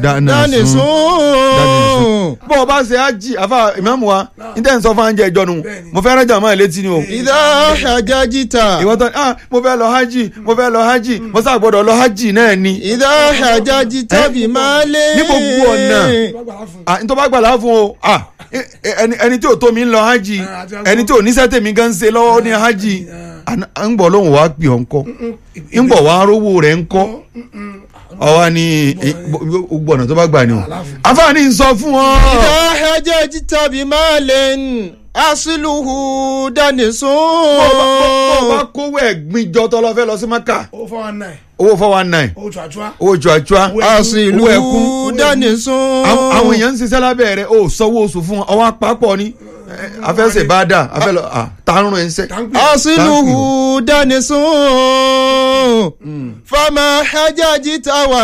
dání sún. bó o bá ṣe ájì àfa ìmáàmù wa ní tẹ́ ń sọ fún àǹjẹ́ ìjọ nu mo fẹ́ rẹ́jà máa létí ni o. ìdá àjájìta. ìwọ́n tán ah mo fẹ́ lọ hajj mo fẹ́ lọ hajj mo sá gbọ́dọ̀ lọ hajj náà ni. ìdá àjájìta bí máa lé. ní gbogbo ọ̀nà ah n tó bá gbàlá fún o ah ẹni ẹni tí ò tó mi ń lọ hajj ẹni tí ò ní sẹ́tẹ̀ mi gan ń ṣe lọ́wọ́ ní hajj ń bọ̀ lóhùn wá pè ọ́ ńkọ́ ń bọ̀ wá rówó rẹ̀ ńkọ́ ọwọ́ ni gbogbo ọ̀nà tó bá gbà ni o àfààní ń sọ fún ọ. ìdá àjájìta bí máa lé asiluhu dání sún. bó o bá kówó ẹ̀gbin jọ tọ́ lọ fẹ́ lọ sí maka owó four one nine owó four one nine owó tuatua owó cuacua asiluhu owó ẹkún dání sún. àwọn àwọn èèyàn ń ṣiṣẹ́ lábẹ́ rẹ̀ ó sanwó oṣù fún wọn ọwọ́ apapọ̀ ni afẹ́sẹ̀ bá dà afẹ́ lọ tààrùn ẹ̀ ń sẹ́. asiluhu dání sún. fama àjájìta wà